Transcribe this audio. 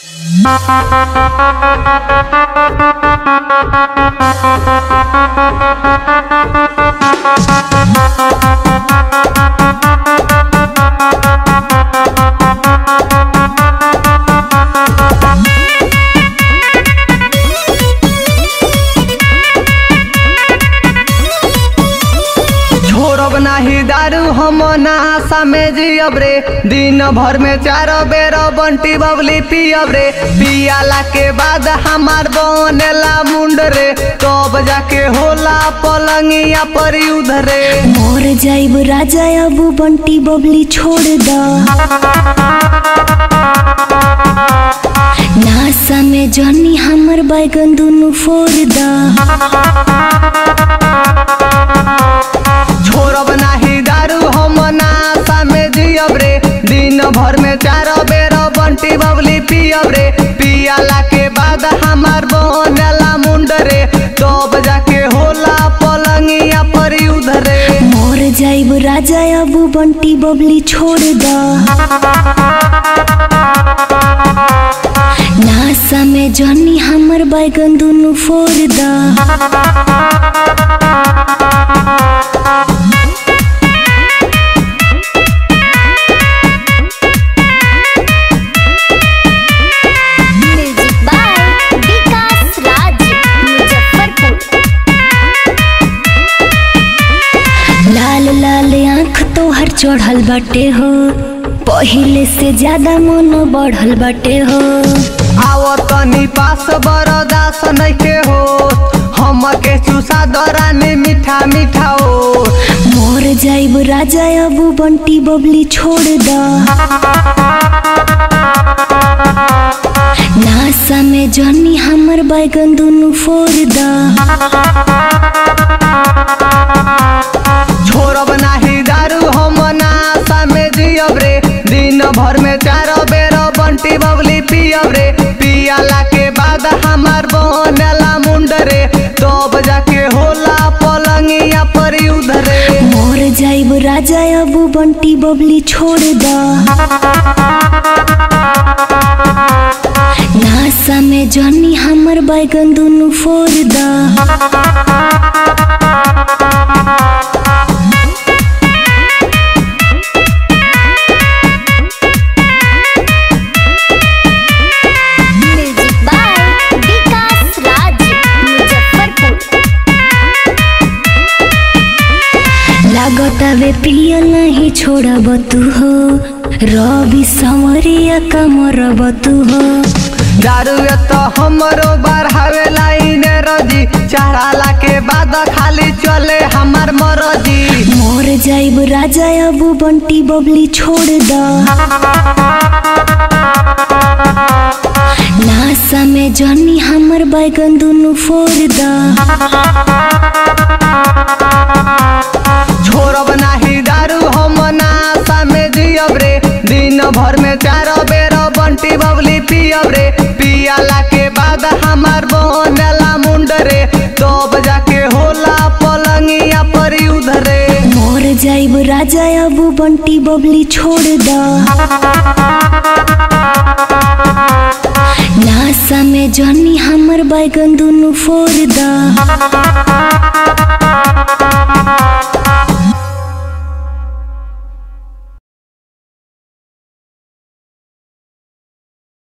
छोड़ब नाही दारू हम नहासा में जियब रे दिन भर में चारो बेर बंटी बबली पियब रे पियाला के बाद हमार बनेला मुंड रे तब जाके होला पलंगिया पर युद्ध रे मोर जाइब राजा अब बंटी बबली छोड़ द नासा में जनी हमर बैगन दुनु फोड़ द छोड़ब नाही दारू हम नहासा में जियब रे दिन भर में चारो बेर बंटी बबली पियब रे पियाला के बाद हमार बनेला मुंड रे तब जाके होला पलंगिया पर युद्ध रे मोर जाइब राजा अब बंटी बबली छोड़ द नासा में जनी हमर बैगन दुनु फोड़ द म्यूजिक बाय विकास राज मुजफ्फरपुर लाल लाल आँख तोहर चढ़ल बाटे हो पहिले से ज्यादा मन बढ़ल बाटे हो आओ तनी पास बरदास नइखे हो हमके चूसा दरानी मीठा मीठा हो मोर जाइब राजा अब बंटी बबली छोड़ द नासा में जनी हमर बैगन दुनु फोड़ द छोड़ब नाही दारू हम नासा में जियब रे दिन भर में चारो बेर बंटी बबली पियब रे पियाला के बाद हमार बनेला मुंड रे तब जाके होला पलंगिया पर युद्ध रे मोर जाइब राजा अब बंटी बबली छोड़ द नासा में जनी हमर बैगन दुनु फोड़ द म्यूजिक बाय विकास राज मुजफ्फरपुर लागता वे पिया नहीं छोड़ब तू हो रवि समरिया कमरब तू हो दारू तो हमरो बढ़ावे लाइन रजी चढ़ाला के बाद खाली चले हमार मरजी मोर जाइब राजा अब बंटी बबली छोड़ द नासा में जनी हमर बैगन दुनु फोड़ द छोड़ब नाही दारू हम नासा में जियब रे दिन भर में चारो बेर बंटी बबली पियब रे पियाला के बाद हमार बनेला मुंड रे तब जाके होला पलंगिया पर युद्ध रे मोर जाइब राजा अब बंटी बबली छोड़ द नासा में जनी हमर बैगन दुनु फोड़ द